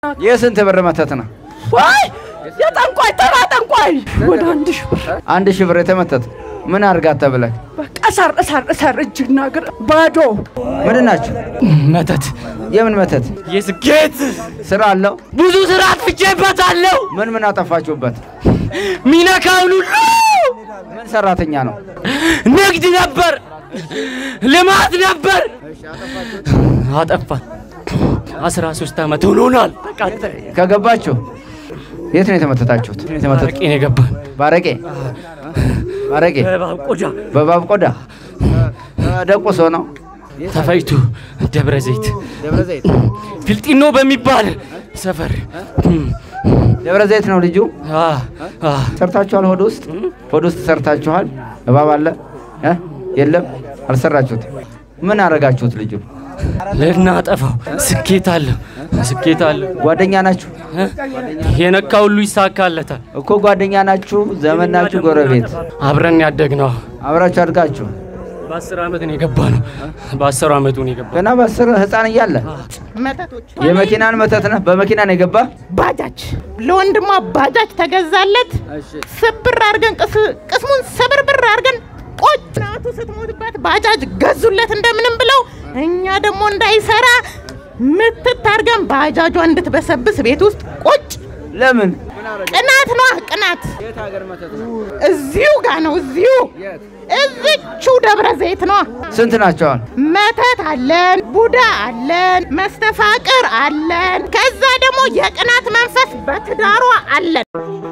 የስንት ብር መተት ነው? ወይ የጠንቋይ ተራ ጠንቋይ ወደ አንድ ሺህ ብር አንድ ሺህ ብር የተመተት ምን አርጋት ተብለህ በቃ እሰር እሰር እሰር እጅና እግር ባዶ ምንድን ናቸው? መተት የምን መተት? የስኬት ስራ አለው? ብዙ ስራ አጥፍቼበታለሁ። ምን ምን አጠፋችሁበት? ሚነካውን ሁሉ ምን ሰራተኛ ነው? ንግድ ነበር፣ ልማት ነበር። አጠፋን። አስራ ሶስት ዓመት ሆኖናል። በቃ ከገባችሁ የት ነው የተመተታችሁት? የተመተት አረቄ ነው የገባን። ባረቄ ባረቄ በእባብ ቆዳ በባብ ቆዳ ደቁሶ ነው ተፈይቱ ደብረ ዘይት ደብረ ዘይት ፊልጢኖ በሚባል ሰፈር ደብረ ዘይት ነው ልጁ። አ አ ሰርታችኋል? ሆድ ውስጥ ሆድ ውስጥ ሰርታችኋል? እባብ አለ እ? የለም አልሰራችሁት። ምን አረጋችሁት? ልጁ ልናጠፋው ስኬት አለ ስኬት አለ ጓደኛ ናችሁ እ? የነካ ሁሉ ይሳካለታል። እኮ ጓደኛ ናችሁ፣ ዘመን ናችሁ፣ ጎረቤት አብረን ያደግነው አብራችሁ አድጋችሁ በአስር ዓመት ነው የገባ ነው። በአስር ዓመቱ ነው የገባ ገና በአስር ህፃን እያለ መተቶች የመኪናን መተት ነህ። በመኪና ነው የገባ ባጃጅ ለወንድሟ ባጃጅ ተገዛለት። ስብር አድርገን ቅስ- ቅስሙን ስብርብር አድርገን ቆጭ ናቱ ስትሞትበት ባጃጅ ገዙለት እንደምንም ብለው እኛ ደግሞ እንዳይሰራ ምትት አድርገን ባጃጇ እንድትበሰብስ ቤት ውስጥ ቁጭ ለምን? ቅናት ነዋ ቅናት። እዚሁ ጋ ነው እዚሁ እዚቹ ደብረ ዘይት ነዋ። ስንት ናቸዋል? መተት አለን፣ ቡዳ አለን፣ መስተፋቅር አለን። ከዛ ደግሞ የቅናት መንፈስ በትዳሯ አለን።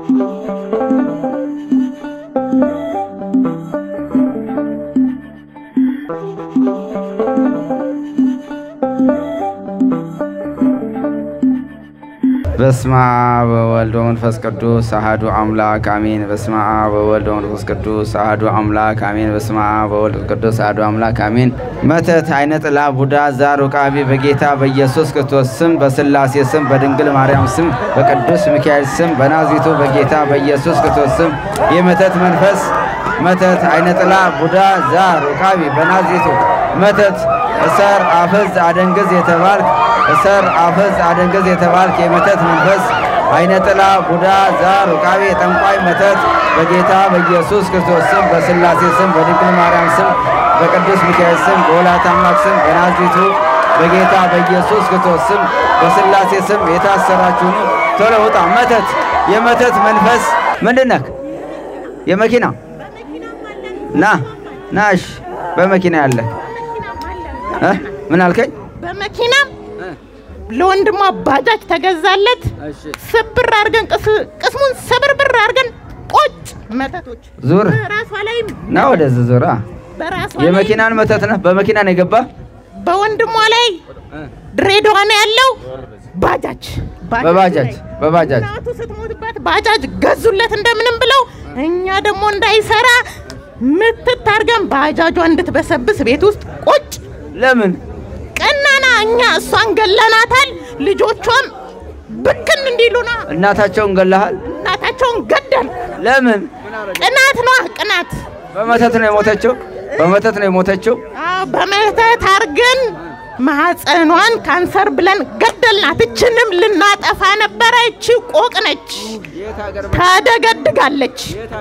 በስመ አብ ወወልድ ወመንፈስ ቅዱስ አሐዱ አምላክ አሜን። በስመ አብ ወወልድ ወመንፈስ ቅዱስ አሐዱ አምላክ አሜን። በስመ አብ ወወልድ ወመንፈስ ቅዱስ አሐዱ አምላክ አሜን። መተት፣ አይነ ጥላ፣ ቡዳ፣ ዛር፣ ውቃቢ በጌታ በኢየሱስ ክርስቶስ ስም በስላሴ ስም በድንግል ማርያም ስም በቅዱስ ሚካኤል ስም በናዝሬቱ በጌታ በኢየሱስ ክርስቶስ ስም የመተት መንፈስ መተት፣ አይነ ጥላ፣ ቡዳ፣ ዛር፣ ውቃቢ በናዝሬቱ መተት እሰር፣ አፍዝ፣ አደንግዝ የተባልክ እሰር አፈዝ አደንገዝ የተባልክ የመተት መንፈስ አይነ ጥላ ቡዳ ዛር ውቃቤ ጠንቋይ መተት በጌታ በኢየሱስ ክርስቶስ ስም በስላሴ ስም በድንግል ማርያም ስም በቅዱስ ሚካኤል ስም በወላዲተ አምላክ ስም በናዝሬቱ በጌታ በኢየሱስ ክርስቶስ ስም በስላሴ ስም የታሰራችሁ ሁኑ፣ ቶሎ ውጣ። መተት የመተት መንፈስ ምንድን ነህ? የመኪና ና ናሽ በመኪና ያለ እ? ምን አልከኝ? በመኪናም ለወንድሟ ባጃጅ ተገዛለት። ስብር አድርገን ቅስ- ቅስሙን ስብርብር አድርገን ቆጭ መተቶች ዙር በራሷ ላይም ና ወደዚህ ዙራ። በራሷ ላይ የመኪናን መተት ነህ። በመኪና ነው የገባ በወንድሟ ላይ ድሬዳዋ ነው ያለው። ባጃጅ በባጃጅ ላይ በባጃጅ እናቱ ስትሞትበት ባጃጅ ገዙለት እንደምንም ብለው እኛ ደግሞ እንዳይሰራ ምትት አድርገን ባጃጇ እንድትበሰብስ ቤት ውስጥ ቁጭ ለምን ቀናና እኛ እሷን ገለናታል። ልጆቿም ብክን እንዲሉና እናታቸውን ገለሃል? እናታቸውን ገደል። ለምን ቅናት ነዋ ቅናት። በመተት ነው የሞተችው? በመተት ነው የሞተችው? አዎ፣ በመተት አድርገን ማህፀኗን ካንሰር ብለን ገደልናት። እችንም ልናጠፋ ነበረ። እቺ ቆቅ ነች፣ ታደገድጋለች።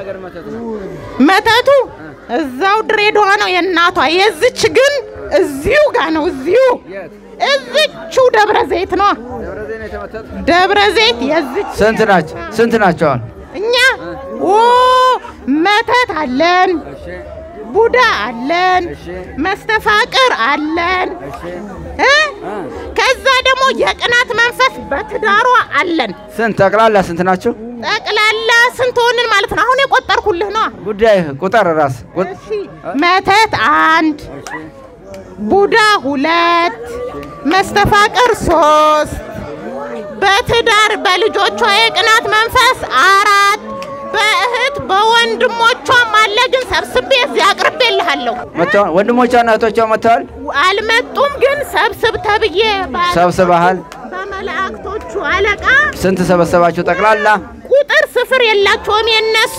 መተቱ እዛው ድሬዳዋ ነው የእናቷ። የዝች ግን እዚሁ ጋ ነው እዚሁ እዝቹ ደብረ ዘይት ነው። ደብረ ዘይት የዝች ስንት ናቸው? ስንት ናቸዋል? እኛ ኦ መተት አለን፣ ቡዳ አለን፣ መስተፋቅር አለን እ ከዛ ደግሞ የቅናት መንፈስ በትዳሯ አለን። ስንት ጠቅላላ ስንት ናቸው? ጠቅላላ ስንት ሆንን ማለት ነው? አሁን የቆጠርኩልህ ነው። ጉዳይ ቁጠር ራስ ቁጥ- እሺ መተት አንድ፣ ቡዳ ሁለት፣ መስተፋቅር ሶስት፣ በትዳር በልጆቿ የቅናት መንፈስ አራት፣ በእህት በወንድሞቿም አለ። ግን ሰብስቤ እዚህ አቅርቤልሃለሁ። መጥተዋል? ወንድሞቿና እህቶቿ መጥተዋል? አልመጡም፣ ግን ሰብስብ ተብዬ በ- ሰብስበሃል? በመላእክቶቹ አለቃ ስንት ሰበሰባችሁ ጠቅላላ? ቁጥር ስፍር የላቸውም የነሱ።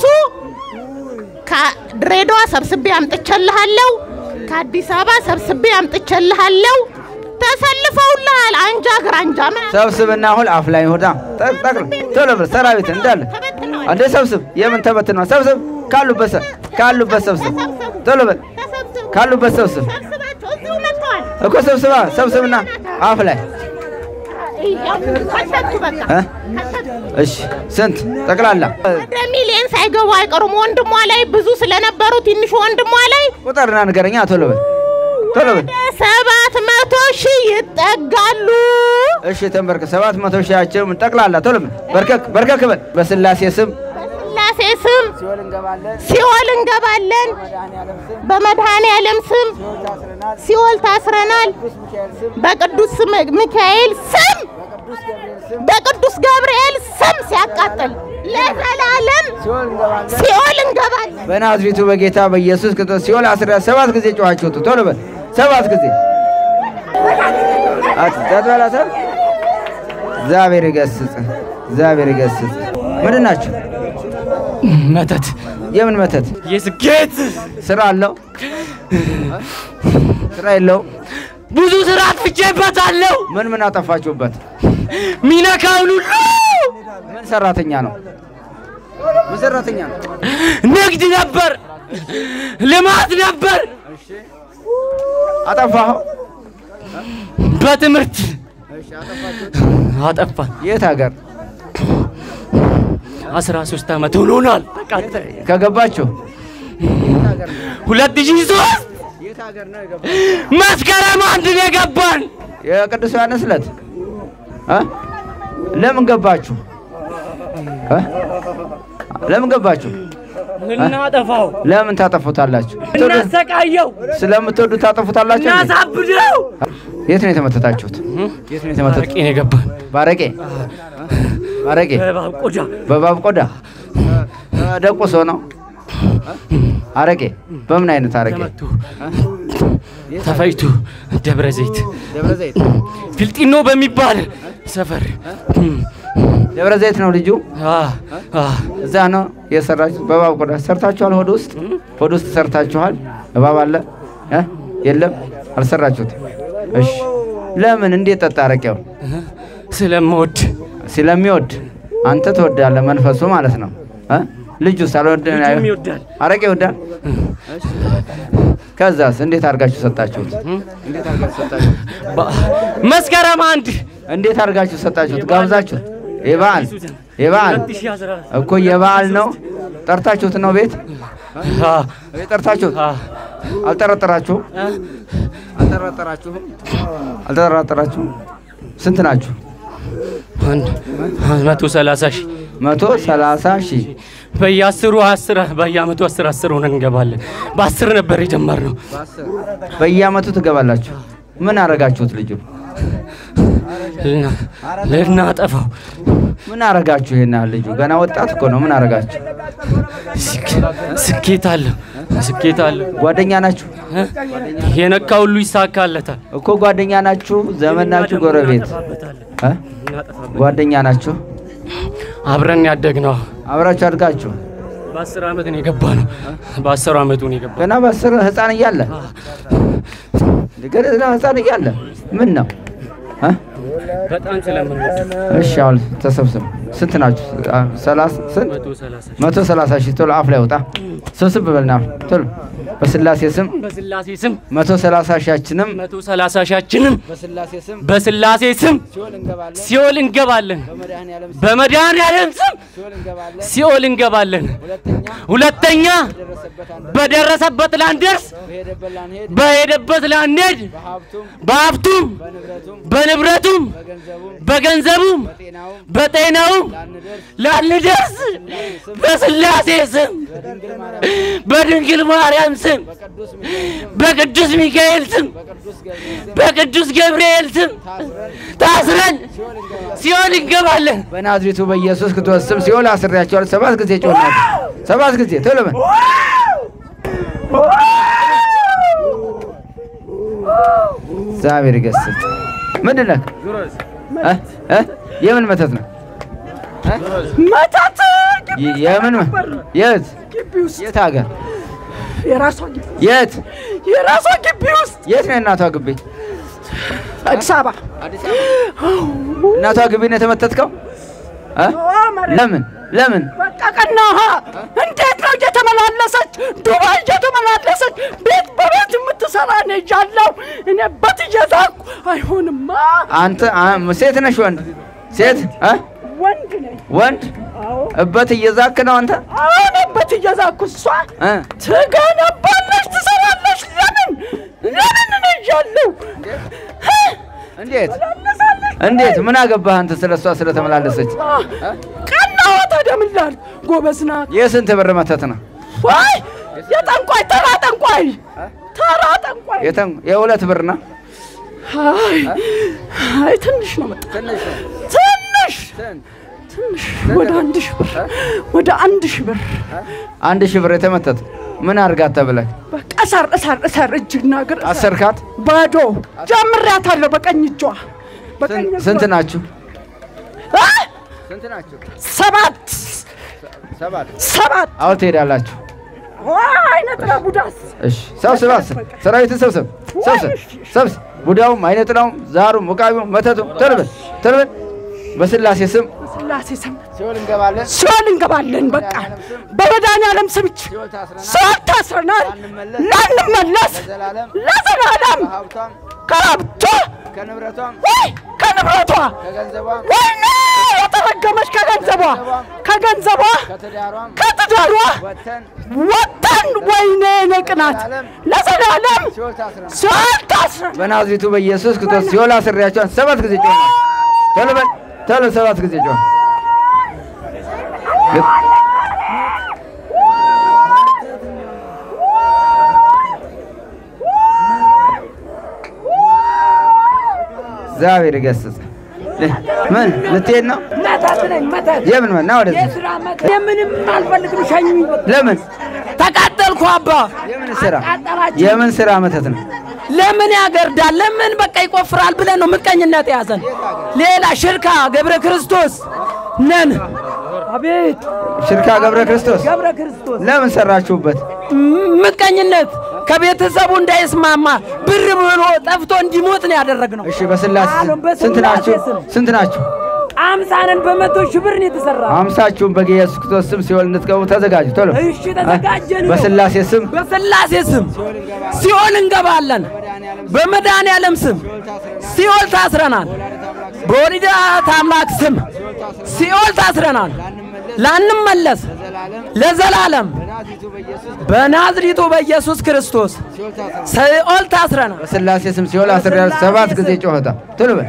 ከድሬዳዋ ሰብስቤ አምጥቼልሃለሁ። ከአዲስ አበባ ሰብስቤ አምጥቼልሃለሁ። ተሰልፈውልሃል። አንጃ ግራንጃ ምን ሰብስብና አሁን አፍ ላይ ሆዳ ጠቅጠቅ ቶሎ ብለህ ሰራዊት እንዳለ ተበትነዋል። አንዴ ሰብስብ። የምን ተበትን ነው? ሰብስብ ካሉበት ሰ- ካሉበት ሰብስብ። ቶሎ በል ተሰብስብ ካሉበት ሰብስብ ሰብስባቸው እዚሁ መጥተዋል። እኮ ሰብስባ ሰብስብና አፍ ላይ ይኸው ከተቱ በቃ እ? ከተቱ። እሺ ስንት ጠቅላላ ወደ ሚሊየን ሳይገቡ አይቀሩም። ወንድሟ ላይ ብዙ ስለነበሩ ትንሹ ወንድሟ ላይ ቁጥርና ንገረኛ። ቶሎ በል ቶሎ በል ወደ ሰባት መቶ ሺህ ይጠጋሉ። እሺ ተንበርክ ሰባት መቶ ሺያቸው ጠቅላላ ቶሎ በል በርከክ በርከክ በል በስላሴ ስም በስላሴ ስም ሲኦል እንገባለን። በመድኃኔ ዓለም ስም ሲኦል ታስረናል። በቅዱስ ስም ሚካኤል ስም በቅዱስ ገብርኤል ስም ሲያቃጥል ለዘላለም ሲኦል እንገባለን። በናዝሬቱ በጌታ በኢየሱስ ክርስቶስ ሲኦል አስራ ሰባት ጊዜ ጮኻችሁ ውጡ። ቶሎ በል ሰባት ጊዜ አትጠጥበላተ እግዚአብሔር ይገስጽ፣ እግዚአብሔር ይገስጽ። ምንድን ናቸው? መተት የምን መተት? የስኬት ስራ አለው? ስራ የለው? ብዙ ስራ አጥፍቼበታለሁ። ምን ምን አጠፋችሁበት? ሚነካውን ሁሉ ምን ሰራተኛ ነው? ምን ሰራተኛ ነው? ንግድ ነበር፣ ልማት ነበር፣ አጠፋኸው? በትምህርት አጠፋን። የት ሀገር አስራ ሶስት ዓመት ሆኖናል። በቃ ከገባችሁ? ሁለት ሺህ ሶስት መስከረም አንድ ነው የገባን። የቅዱስ ዮሐንስ ዕለት እ? ለምን ገባችሁ? እ? ለምን ገባችሁ? ልናጠፋው፣ ለምን ታጠፉታላችሁ? እናሰቃየው፣ ስለምትወዱ ታጠፉታላችሁ? እንዴ? እናሳብደው። የት ነው የተመተታችሁት? የት ነው የተመተቱት? አረቄ ነው የገባን ባረቄ ባረቄ በእባብ ቆዳ በባብ ቆዳ ደቁሶ ነው አረቄ። በምን አይነት አረቄ? ተመቱ፣ ተፈይቱ፣ ደብረ ዘይት ደብረ ዘይት ፊልጢኖ በሚባል ሰፈር ደብረ ዘይት ነው ልጁ። አ አ እዛ ነው የሰራችሁ። በባብ ቆዳ ሰርታችኋል። ሆድ ውስጥ ሆድ ውስጥ ሰርታችኋል። እባብ አለ እ? የለም አልሰራችሁት። እሺ ለምን? እንዴት ጠጣ አረቄው? ስለምወድ ስለሚወድ አንተ ትወዳለህ፣ መንፈሱ ማለት ነው እ? ልጁ ሳልወድ ልጁም ይወዳል። አረቄ ይወዳል። ከዛስ እንዴት አድርጋችሁ ሰጣችሁት? እንዴት አድርጋችሁ ሰጣችሁት? በ- መስከረም አንድ እንዴት አድርጋችሁ ሰጣችሁት? ጋብዛችሁት? የበዓል የበዓል 2014 እኮ የበዓል ነው። ጠርታችሁት ነው ቤት አ ቤት ጠርታችሁት? አ አልጠረጠራችሁም? አልጠረጠራችሁም? አልጠረጠራችሁም? ስንት ናችሁ? አንድ አንድ መቶ ሰላሳ ሺህ መቶ ሰላሳ ሺህ በየአስሩ አስር በየአመቱ አስር አስር ሆነን እንገባለን። በአስር ነበር የጀመርነው። በየአመቱ ትገባላችሁ። ምን አረጋችሁት? ልጁ ልና- ልናጠፋው ምን አረጋችሁ? ይሄን ያህል ልጁ ገና ወጣት እኮ ነው። ምን አረጋችሁ? ስክ- ስኬት አለው ስኬት አለው። ጓደኛ ናችሁ እ? የነካ ሁሉ ይሳካለታል። እኮ ጓደኛ ናችሁ፣ ዘመን ናችሁ፣ ጎረቤት እናጠፋበታለን። እ? እናጠፋበታለን። ጓደኛ ናችሁ፣ አብረን ያደግነው አብራችሁ አድጋችሁ በአስር አመት ነው የገባ ነው። በአስሩ አመቱ ነው የገባ ገና በአስር ህፃን እያለ ገና ህፃን እያለ ምን ነው እ? በጣም ስለምንወድ እሺ አሁን ተሰብስብ። ስንት ናችሁ? አ- ሰላሳ ስንት? መቶ ሰላሳ ሺህ መቶ ሰላሳ ሺህ ቶሎ አፍ ላይ ወጣ። ስብስብ በልና ቶሎ በስላሴ ስም በስላሴ ስም መቶ ሰላሳ ሺያችንም መቶ ሰላሳ ሺያችንም በስላሴ ስም በስላሴ ስም ሲኦል እንገባለን። በመድኃኔዓለም ስም ሲኦል እንገባለን። ሁለተኛ በደረሰበት ላንደርስ በሄደበት ላንሄድ በሀብቱም በንብረቱም በገንዘቡም በጤናውም ላንደርስ በስላሴ ስም በድንግል ማርያም ስም በቅዱስ ሚካኤል ስም በቅዱስ ገብርኤል ስም ታስረን ሲኦል እንገባለን። በናዝሬቱ በኢየሱስ ክርስቶስ ስም ሲኦል አስሬያቸዋለሁ። ሰባት ጊዜ ጮናል። ሰባት ጊዜ ቶሎ በል። እግዚአብሔር ይገስጽ። ምንድን ነህ? እ? እ? የምን መተት ነው? መተት የ- የምን መ- የት የት ሀገር የራሷ ግቢ የት የራሷ ግቢ ውስጥ የት ነው የእናቷ ግቢ? አዲስ አበባ እናቷ ግቢ ነው የተመተትከው? እ? ለምን ለምን? በቃ ቀናሃ እንዴት ነው እየተመላለሰች ዱባይ እየተመላለሰች ቤት በቤት የምትሰራ ነው እያለሁ እኔ በት እየዛኩ አይሆንማ አንተ አ- ሴት ነሽ ወንድ? ሴት እ? ወንድ ነኝ ወንድ እበት እየዛክ ነው አንተ አሁን በት እየዛኩ እሷ እ? ትገነባለች ትሰራለች ለምን ለምን እኔ እያለሁ እንዴት እንዴት? ምን አገባህ አንተ ስለ እሷ ስለተመላለሰች? ቀናዋ ታዲያ ምን ላድርግ ጎበዝ ናት የስንት ብር መተት ነው? ወይ የጠንቋይ ተራ ጠንቋይ ተራ ጠንቋይ የተን- የሁለት ብር ነው። አይ አይ ትንሽ ነው መጣ ትንሽ ትንሽ ወደ አንድ ሺህ ብር ወደ አንድ ሺህ ብር አንድ ሺህ ብር የተመተት ምን አድርጋት ተብለህ በቃ እሰር እሰር እሰር እጅና እግር እሰር። አሰርካት? ባዶ ጀምሬያታለሁ በቀኝ እጇ በቀኝ ስንት- እጇ። ስንት ናችሁ? አ? ስንት ናችሁ? ሰባት ሰባት ሰባት አሁን ትሄዳላችሁ። አይነት ለቡዳስ እሺ ሰብስብ፣ አስብ፣ ሰራዊትን ሰብስብ፣ ሰብስብ፣ ሰብስብ። ቡዳውም አይነ ጥላውም ዛሩም ውቃቢውም መተቱም ተርበን ተርበን በስላሴ ስም ስላሴ ስም ሲኦል እንገባለን። ሲኦል እንገባለን። በቃ በመድኃኒዓለም ስም ብቻ ሲኦል ታስረናል። ላንመለስ ዘላለም ለዘላለም ሀብቷም ከሀብቷ ከንብረቷም ወይ ከንብረቷ ከገንዘቧም ወይኔ የተረገመች ከገንዘቧ ከገንዘቧ ከትዳሯም ከትዳሯ ወጥተን ወጥተን ወይኔ ነቅናት ለዘላለም ሲኦል ታስረናል። ሲኦል ታስረን በናዝሬቱ በኢየሱስ ክርስቶስ ሲኦል አስሬያቸዋን ሰባት ጊዜ ጮህ። ቶሎ በል ቶሎ ሰባት ጊዜ ጮህ። እግዚአብሔር ይገስጽ። ምን ልትሄድ ነው? መተት ነኝ መተት የምን መና ወደዚህ የስራ መተት የምንም አልፈልግም ሸኙኝ ለምን ተቃጠልኩ አባ የምን ስራ አቃጠላችሁ የምን ስራ መተት ነው? ለምን ያገርዳል ለምን በቃ ይቆፍራል ብለን ነው ምቀኝነት የያዘን ሌላ ሽርካ ገብረ ክርስቶስ ነን አቤት ሽርካ ገብረ ክርስቶስ ገብረ ክርስቶስ ለምን ሰራችሁበት? ም- ምቀኝነት ከቤተሰቡ እንዳይስማማ ብር ብሎ ጠፍቶ እንዲሞት ነው ያደረግነው እሺ በስላሴ አሎ፣ በስላሴ ስንት ናችሁ? ስም። ስንት ናችሁ? አምሳንን በመቶ ሺህ ብር ነው የተሰራ አምሳችሁም በኢየሱስ ክርስቶስ ስም ሲኦል እንድትገቡ ተዘጋጁ። ቶሎ እሺ ተዘጋጀን በስላሴ ስም በስላሴ ስም ሲኦል እንገባለን። በመድኃኔዓለም ስም ሲኦል ታስረናል። በወላዲተ አምላክ ስም ሲኦል ታስረናል። ላንመለስ ለዘላለም በናዝሪቱ በኢየሱስ ክርስቶስ ሲኦል ታስረናል። በስላሴ ስም ሲኦል አስሬያል። ሰባት ጊዜ ጮኸታ ቶሎ በል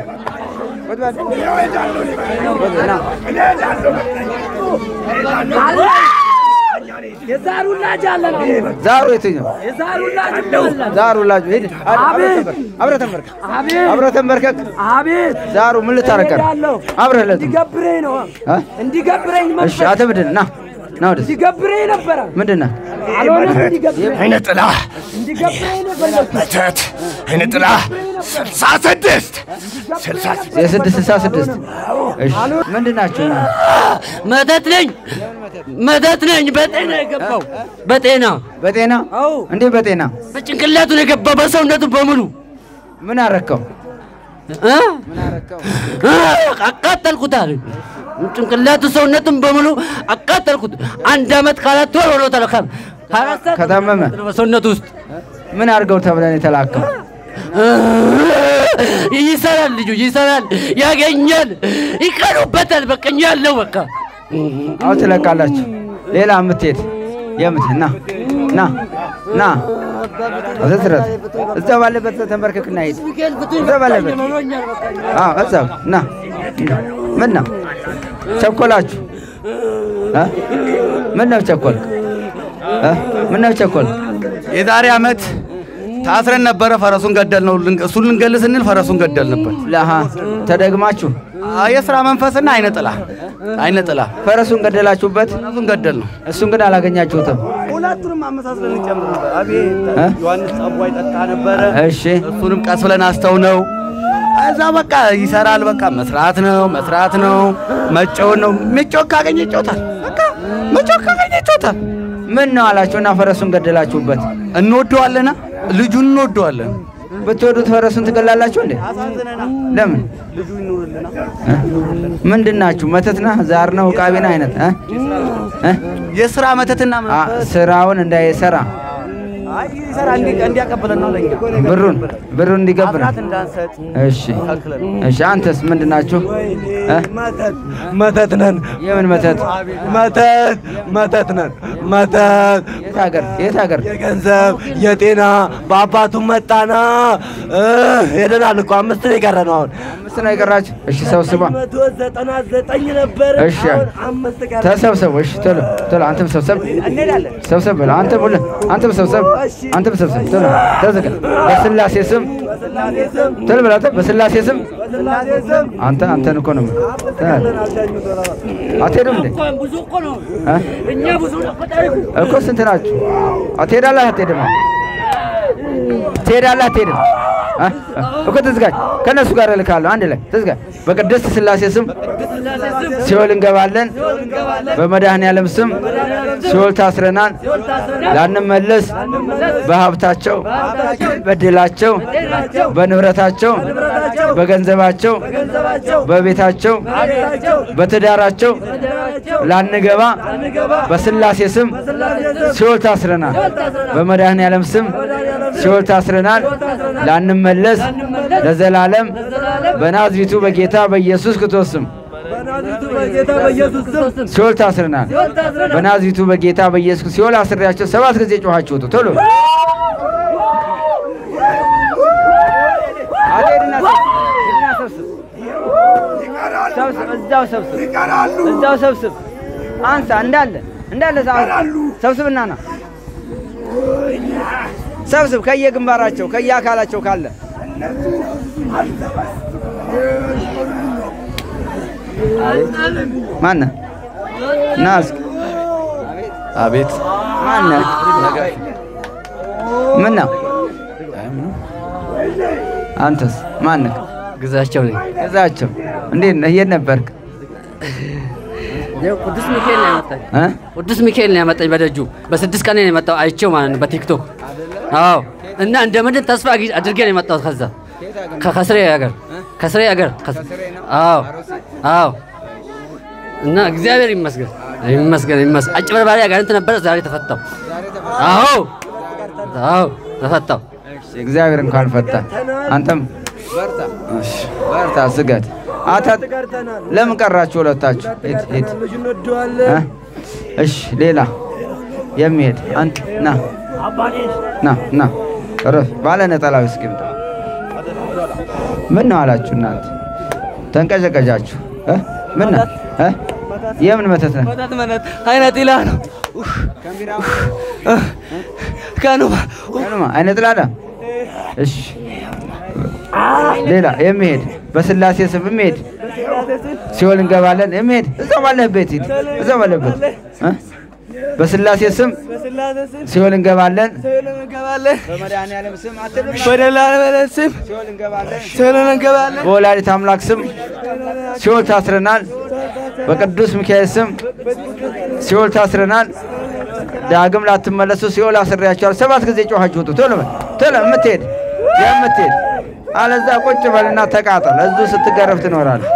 የዛሩ ላጅ አለን። ዛሩ የትኛው የዛሩ ላጅ አለን። ዛሩ ላጁ ሂድ አቤት አብረህ ተንበርከክ አቤት አብረህ ተንበርከክ አቤት ዛሩ ምን ልታረቀር እሄዳለሁ። አብረህ ለት እንዲገብረኝ ነው እ? እንዲገብረኝ እሺ መንፈስ አንተ ምንድን ነህ? ና ና ወደዚህ እንዲገብረኝ ነበረ ምንድን ነህ? አልሆነም። እንዲገብረኝ አይነ ጥላ እንዲገብረኝ ነው የፈለግኩት። መተት አይነ ጥላ ስልሳ ስድስት ስልሳ ስድስት የስድስት ስልሳ ስድስት እሺ ምንድን ናችሁ? መተት ነኝ መተት ነኝ። በጤና የገባው በጤና በጤና አዎ፣ እንዴ በጤና በጭንቅላቱ ነው የገባው በሰውነቱ በሙሉ ምን አረከው? እ? እ፣ አቃጠልኩታል። ጭንቅላቱ ሰውነቱን በሙሉ አቃጠልኩት። አንድ አመት ከአራት ወር ሆኖታል። ከ- ከአራት ሰዓት ከታመመ በሰውነቱ ውስጥ ምን አድርገው ተብለን የተላከው? ይሰራል፣ ልጁ ይሰራል፣ ያገኛል፣ ይቀኑበታል። በቃ እኛ ያለው በቃ አሁን ትለቃላችሁ። ሌላ የምትሄድ የምት ና ና ና አዘዝረት እዛ ባለበት ተንበርከክና ሂድ። እዛ ባለበት አዎ፣ እዛው ና ምን ነው ቸኮላችሁ? እ? ምን ነው ቸኮልክ? እ? ምን ነው ቸኮልክ? የዛሬ ዓመት ታስረን ነበረ። ፈረሱን ገደል ነው። እሱን ልንገል ስንል ፈረሱን ገደል ነበር። ለሃ ተደግማችሁ የስራ መንፈስና አይነ ጥላ አይነ ጥላ ፈረሱን ገደላችሁበት። ፈረሱን ገደል ነው። እሱን ግን አላገኛችሁትም። ሁለቱንም አመሳስለን እንጨምር ነበር። አቤት እ? ዮሐንስ ጸቧይ ጠጣ ነበረ። እሺ እሱንም ቀስ ብለን አስተው ነው እዛ በቃ ይሰራል። በቃ መስራት ነው መስራት ነው መጫወት ነው። መጫወት ካገኘ ይጫወታል። በቃ መጫወት ካገኘ ይጫወታል። ምን ነው አላችሁና ፈረሱን ገደላችሁበት። እንወደዋለና ልጁን እንወደዋለን። ብትወዱት ፈረሱን ትገላላችሁ እንዴ? ለምን? ልጁ ይኑርልና ምንድን ናችሁ? መተት ነህ? ዛር ነው? ዕቃቤና አይነት እ? እ? የስራ መተትና አ፣ ስራውን እንዳይሰራ አይ ይሰራ እንዲ እንዲያቀብለን ነው ለኛ ብሩን ብሩን እንዲገብር አስራት እንዳንሰጥ እሺ ከልክለን እሺ። አንተስ ምንድን ናችሁ? እ? መተት ነን። የምን መተት? መተት መተት ነን። መተት የት ሀገር የት ሀገር? የገንዘብ የጤና በአባቱ መጣና እ፣ ሄደናል እኮ አምስት ነው የቀረ ነው አሁን አምስት ነው የቀራችሁ? እሺ ሰብስባ መቶ ዘጠና ዘጠኝ ነበር እሺ አሁን አምስት ቀረ። ተሰብሰቡ። እሺ ቶሎ ቶሎ አንተም ሰብሰብ ሰብሰብ በል አንተ ሁሉ አንተም ሰብሰብ አንተም ሰብሰብ ቶሎ ተዘጋ። በስላሴ ስም ቶሎ በል አንተ በስላሴ ስም አንተ አንተን እኮ ነው አትሄዱም እንዴ ብዙ እኮ ነው። እ? እኛ ብዙ ነው እኮ ታሪኩ። እኮ ስንት ናችሁ? አትሄዳለህ አትሄድም? ትሄዳለህ አትሄድም? እ? እኮ ተዘጋጅ። ከእነሱ ጋር እልካለሁ አንድ ላይ ተዘጋጅ። በቅድስት ስላሴ ስም ሲኦል እንገባለን። በመድኃኔዓለም ስም ሲኦል ታስረናል። ላንመለስ በሀብታቸው፣ በድላቸው፣ በንብረታቸው፣ በገንዘባቸው፣ በቤታቸው፣ በትዳራቸው ላንገባ በስላሴ ስም ሲኦል ታስረናል። በመድኃኔዓለም ስም ሲኦል ታስረናል። ላንመለስ ለዘላለም በናዝሪቱ በጌታ በኢየሱስ ክርስቶስ ስም ሲኦል ታስረናል። በናዝሪቱ በጌታ በኢየሱስ ሲኦል አስሬያቸው ሰባት ጊዜ ጮኻችሁ ውጡ ቶሎ እዛው ሰብስብ እዛው ሰብስብ አንሳ እንዳለ እንዳለ ሰብስብና ና ሰብስብ ከየግንባራቸው ከየአካላቸው ካለ ማነ ና እስኪ አቤት ማነ ምን ነው አንተስ ማነህ ግዛቸው ነኝ። ግዛቸው እንዴት ነህ የት ነበርክ ያው ቅዱስ ሚካኤል ነው ያመጣኝ። እ? ቅዱስ ሚካኤል ነው ያመጣኝ በደጁ በስድስት ቀን ነው የመጣው አይቼው ማለት ነው በቲክቶክ አዎ። እና እንደምንድን ተስፋ አግኝ- አድርጌ ነው የመጣሁት ከዛ ከ- ከስሬ ሀገር ከስሬ ሀገር ከስ- አዎ አዎ። እና እግዚአብሔር ይመስገን ይመስገን ይመስገን። አጭበርባሪ አጋንንት ነበረ፣ ዛሬ ተፈታው። አዎ አዎ ተፈታው። እሺ፣ እግዚአብሔር እንኳን ፈታ። አንተም በርታ፣ እሺ፣ በርታ፣ ስገድ። አታ ለምን ቀራችሁ ሁለታችሁ? ሂድ ሂድ። እ? እሺ፣ ሌላ የሚሄድ አንተ ና ና ና ረፍ ባለ ነጠላው እስኪምጣ። ምን ነው አላችሁ እናንተ ተንቀጨቀጫችሁ? እ? ምን ነው እ? የምን መተት ነው? መተት መተት አይነት ኢላ ነው ከኑማ ቀኑማ አይነ ጥላዳ። እሺ ሌላ የሚሄድ በስላሴ ስም የሚሄድ ሲኦል እንገባለን የሚሄድ እዛው ባለህበት ሂድ፣ እዛው ባለህበት እ? በስላሴ ስም ሲኦል እንገባለን። እንገባለን በመድኃኔዓለም ስም አትልም። በደላለ ስም ሲኦል እንገባለን። ሰሎን እንገባለን በወላዲት አምላክ ስም ሲኦል ታስረናል። በቅዱስ ሚካኤል ስም ሲኦል ታስረናል። ዳግም ላትመለሱ ሲኦል አስሬያቸዋል። ሰባት ጊዜ ጮኻችሁ ውጡ። ቶሎ በል ቶሎ የምትሄድ የምትሄድ አለዛ ቁጭ በልና ተቃጠል። እዚሁ ስትገረፍ ትኖራለህ።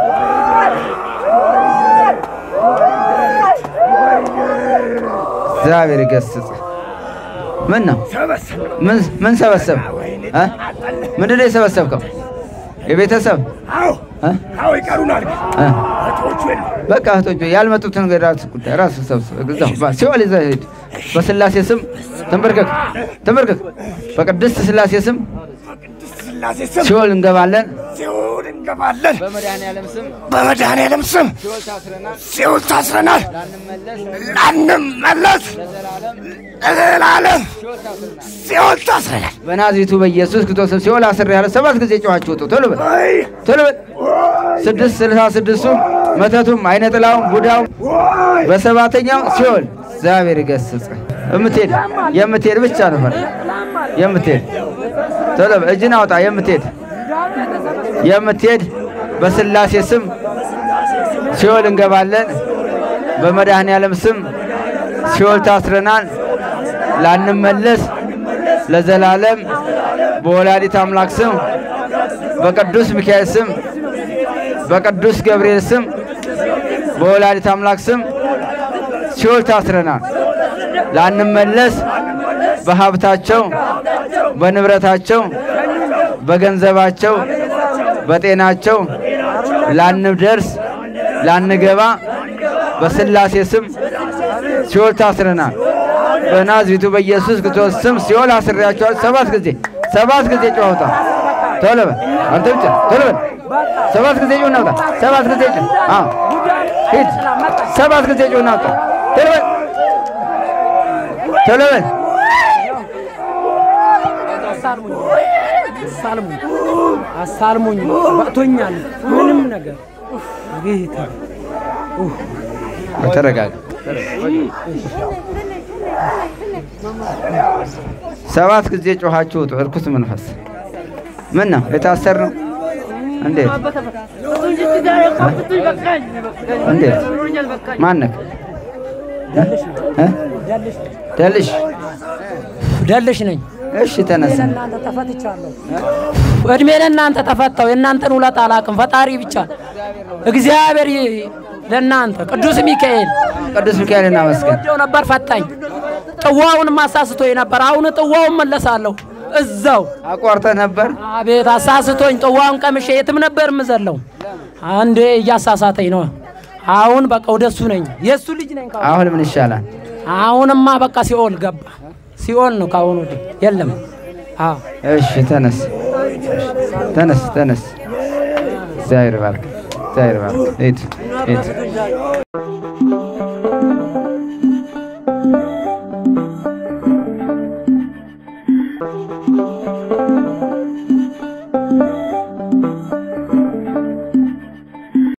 እግዚአብሔር ይገስጽ። ምን ነው ምን ምን ሰበሰብ እ? ምንድን ነው የሰበሰብከው? የቤተሰብ አዎ እ? አዎ ይቀሩናል። እ? እህቶቹ የሉ በቃ እህቶች ያልመጡትን ነገር ራስ ጉዳይ ራስ ሰብስብ። እዛው ባ- ሲኦል ይዘህ ሂድ። በስላሴ ስም ተንበርከክ ተንበርከክ። በቅድስት ስላሴ ስም ስላሴ ስም ሲኦል እንገባለን። ሲኦል እንገባለን። በመድኃኔዓለም ስም በመድኃኔዓለም ስም ሲኦል ታስረናል። ሲኦል ታስረናል። ላንመለስ ላንመለስ ለዘላለም ሲኦል ታስረናል። በናዝሬቱ በኢየሱስ ክርስቶስ ስም ሲኦል አስሬሃለሁ። ሰባት ጊዜ ጮኻችሁ ውጡ። ቶሎ በል ወይ ቶሎ በል። ስድስት ስልሳ ስድስቱ መተቱም አይነ ጥላውም ቡዳውም በሰባተኛው ሲኦል እግዚአብሔር ይገስጽ። የምትሄድ የምትሄድ ብቻ ነው ፈር የምትሄድ ቶሎ በል እጅን አውጣ። የምትሄድ የምትሄድ በስላሴ ስም ሲኦል እንገባለን። በመድኃኔዓለም ስም ሲኦል ታስረናል። ላንመለስ ለዘላለም በወላዲት አምላክ ስም በቅዱስ ሚካኤል ስም በቅዱስ ገብርኤል ስም በወላዲት አምላክ ስም ሲኦል ታስረናል። ላንመለስ በሀብታቸው፣ በንብረታቸው፣ በገንዘባቸው፣ በጤናቸው ላንደርስ ላንገባ በስላሴ ስም ሲኦል ታስረናል። በናዝሬቱ በኢየሱስ ክርስቶስ ስም ሲኦል አስሬያቸዋል። ሰባት ጊዜ ሰባት ጊዜ ጨዋታ ቶሎ በል አንተ ብቻ ቶሎ በል ሰባት ጊዜ ጩኸት ናውጣ ሰባት ጊዜ ጩኸት አዎ ሂድ ሰባት ጊዜ ጩኸት ናውጣ ቶሎ በል ቶሎ በል አሳልሙኝ አሳልሙኝ በቅቶኛል። ምንም ነገር ጌታ ተረጋጋ። ሰባት ጊዜ ጮኻችሁ ውጡ። እርኩስ መንፈስ ምን ነው የታሰር ነው? እንዴት እንዴት ማነክ ደልሽ ደልሽ ነኝ። እሺ ተነሳ። ለእናንተ ተፈትቻለሁ። እድሜ ለእናንተ ተፈታው። የእናንተን ውለታ አላውቅም። ፈጣሪ ብቻ እግዚአብሔር ይ- ለእናንተ ቅዱስ ሚካኤል ቅዱስ ሚካኤል እናመስገን። ወደው ነበር ፈታኝ። ጥዋውንም አሳስቶኝ ነበር። አሁን ጥዋውን መለሳለሁ እዛው አቋርጠህ ነበር። አቤት አሳስቶኝ ጥዋውን ቀምሼ የትም ነበር የምዘለው። አንዴ እያሳሳተኝ ነው። አሁን በቃ ወደሱ ነኝ፣ የእሱ ልጅ ነኝ። ካሁን አሁን ምን ይሻላል? አሁንማ በቃ ሲኦል ገባ። ሲኦል ነው ካሁን ወዲህ የለም። አዎ እሺ ተነስ፣ ተነስ፣ ተነስ። እግዚአብሔር ባርክ፣ እግዚአብሔር ባርክ። ሂድ፣ ሂድ።